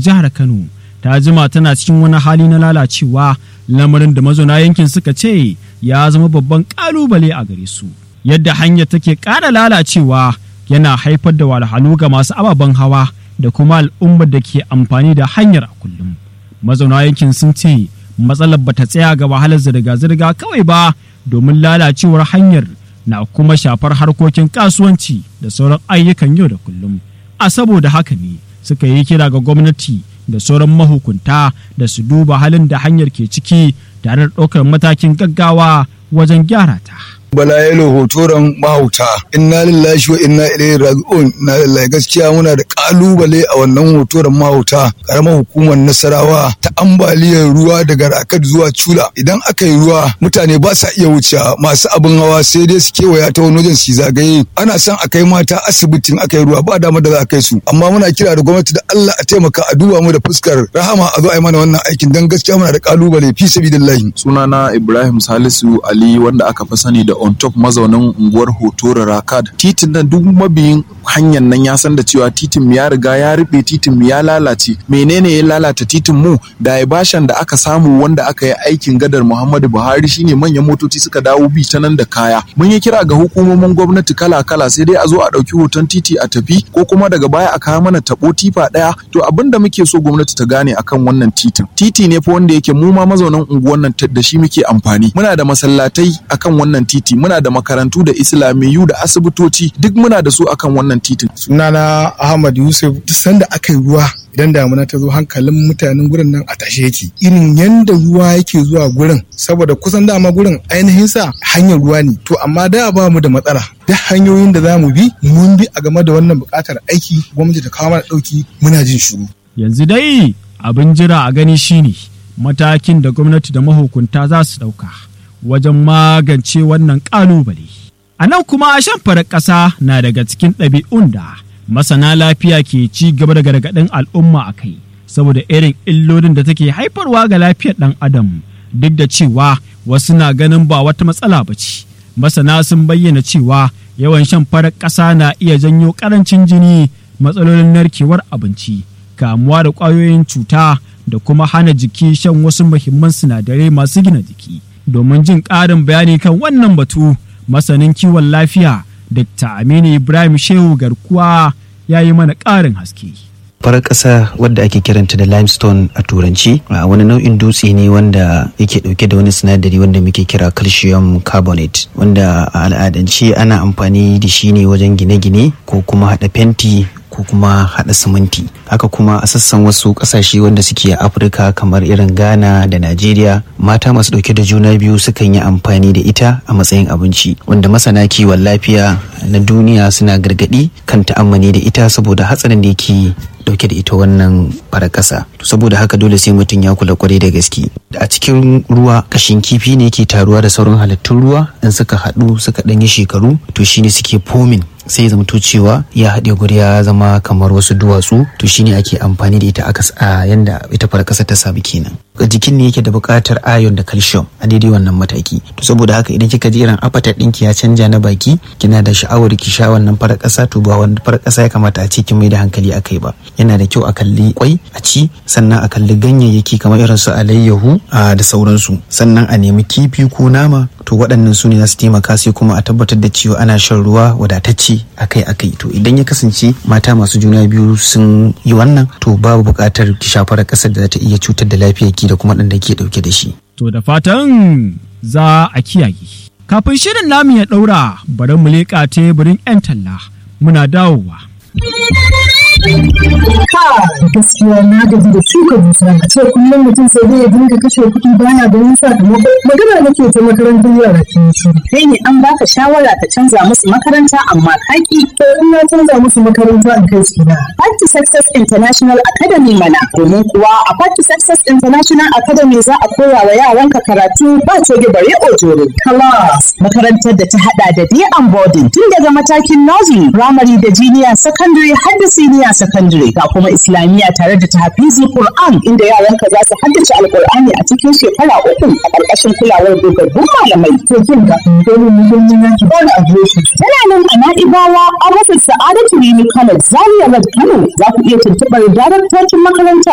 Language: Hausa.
jihar Kano ta jima tana cikin wani hali na lalacewa lamarin da mazauna yankin suka ce ya zama babban kalubale a gare su yadda hanyar take ƙara lalacewa yana haifar da walhalu ga masu ababen hawa da kuma al'ummar da ke amfani da hanyar a kullum mazauna yankin sun ce matsalar bata tsaya ga wahalar zirga-zirga kawai ba domin lalacewar hanyar na kuma shafar harkokin kasuwanci da sauran ayyukan yau da kullum a saboda haka ne suka yi kira ga gwamnati da sauran mahukunta da su duba halin da hanyar ke ciki tare da ɗaukar matakin gaggawa wajen gyara ta. bala yalo hotoron mahauta inna lillahi wa inna ilaihi raji'un na lillahi gaskiya muna da kalubale a wannan hotoron mahauta karamar hukumar nasarawa ta ambaliyar ruwa daga rakat zuwa cula idan aka yi ruwa mutane ba sa iya wuce masu abin hawa sai dai su kewaya ta wani wajen su zagaye ana son a kai mata asibitin aka yi ruwa ba dama da za a kai su amma muna kira da gwamnati da Allah a taimaka a duba mu da fuskar rahama a zo a yi mana wannan aikin dan gaskiya muna da kalubale fi sabilillahi sunana Ibrahim Salisu Ali wanda aka fi sani da on top mazaunin unguwar hotora rakad titin nan duk mabiyin hanyar nan ya san da cewa titin ya riga ya rube titin ya lalace menene ya lalata titin mu da bashan da aka samu wanda aka yi aikin gadar muhammadu buhari shine manyan motoci suka dawo bi ta nan da kaya mun yi kira ga hukumomin gwamnati kala kala sai dai a zo a ɗauki hoton titi a tafi ko kuma daga baya a kawo mana tabo tifa ɗaya to abin da muke so gwamnati ta gane akan wannan titin titi ne fa wanda yake mu ma mazaunan unguwar nan da shi muke amfani muna da masallatai akan wannan titi muna da makarantu da islamiyu da asibitoci duk muna da su akan wannan titin sunana ahmad yusuf duk sanda aka yi ruwa idan damuna ta zo hankalin mutanen gurin nan a tashe yake irin yanda ruwa yake zuwa gurin saboda kusan dama gurin ainihin sa hanyar ruwa ne to amma da ba mu da matsala duk hanyoyin da za mu bi mun bi a game da wannan buƙatar aiki gwamnati ta kawo mana ɗauki muna jin shiru yanzu dai abin jira a gani shine matakin da gwamnati da mahukunta za su ɗauka wajen magance wannan ƙalubale. A nan kuma shan farar ƙasa na daga cikin ɗabi'un da masana lafiya ke ci gaba da gargaɗin al'umma a kai saboda irin illolin da take haifarwa ga lafiyar ɗan adam duk da cewa wasu na ganin ba wata matsala ba ce. Masana sun bayyana cewa yawan shan farar ƙasa na iya janyo ƙarancin jini matsalolin narkewar abinci kamuwa da ƙwayoyin cuta da kuma hana jiki shan wasu muhimman sinadarai masu gina jiki. domin jin ƙarin bayani kan wannan batu masanin kiwon lafiya Dr. Aminu Ibrahim Shehu Garkuwa ya yi mana ƙarin haske. farar ƙasa wadda ake kiranta da limestone a turanci a wani nau'in dutse ne wanda yake ɗauke da wani sinadari wanda muke kira calcium carbonate wanda a al'adance ana amfani da shi ne wajen gine-gine ko kuma haɗa fenti ko kuma haɗa siminti haka kuma a sassan wasu ƙasashe wanda suke a afirka kamar irin ghana da najeriya mata masu ɗauke da juna biyu sukan yi amfani da ita a matsayin abinci wanda masana kiwon lafiya na duniya suna gargaɗi kan ta'ammani da ita saboda hatsarin da yake dauke da ita wannan farar ƙasa to saboda haka dole sai mutum ya kula kwarai da gaske a cikin ruwa kashin kifi ne ke taruwa da sauran halittun ruwa in suka haɗu suka ɗanyi shekaru to shine suke fomin sai zamto cewa ya haɗe guri ya zama kamar wasu duwatsu to shine ake amfani da ita aka a yanda ita farar ƙasa ta samu kenan jikin ne yake da buƙatar iron da calcium a daidai wannan mataki to saboda haka idan kika ji irin appetite ɗinki ya canja na baki kina da sha'awar ki sha wannan farar ƙasa to ba wannan farar ƙasa ya kamata a ce kin mai da hankali akai ba yana da kyau a kalli kwai a ci sannan a kalli ganyayyaki kamar irin su alayyahu da sauransu sannan a nemi kifi ko nama to waɗannan su ne za su taimaka sai kuma a tabbatar da cewa ana shan ruwa wadatacce akai akai to idan ya kasance mata masu juna biyu sun yi wannan to babu buƙatar ki shafar ƙasar da za ta iya cutar da lafiyarki da kuma ɗan da ke ɗauke da shi. To da fatan za a kiyaye. Kafin shirin namu ya ɗaura bari mu leƙa teburin 'yan talla muna dawowa. gaskiya na gaji da shuka dusa a ce kullum mutum sai zai dinga kashe kuɗi baya ganin sakamako magana nake ta makarantar yara ke shi kai ne an baka shawara ka canza musu makaranta amma kaki to in na canza musu makaranta in kai su na Party Success International Academy mana domin kuwa a Party Success International Academy za a koya wa yaranka karatu ba coge bare ojoro class makarantar da ta hada da day and boarding tun daga matakin nursery primary da junior secondary har da senior secondary ga kuma islamiyya tare da tahfizi Qur'an inda yaranka za su haddace alqur'ani a cikin shekara uku a ƙarƙashin kulawar dogaggun malamai to kin ga dole mu yi na ki bani adireshi tana nan a Na'ibawa a rufin Sa'adatu Rimi College Zaria Road Kano za ku iya tuntuɓar daraktocin makaranta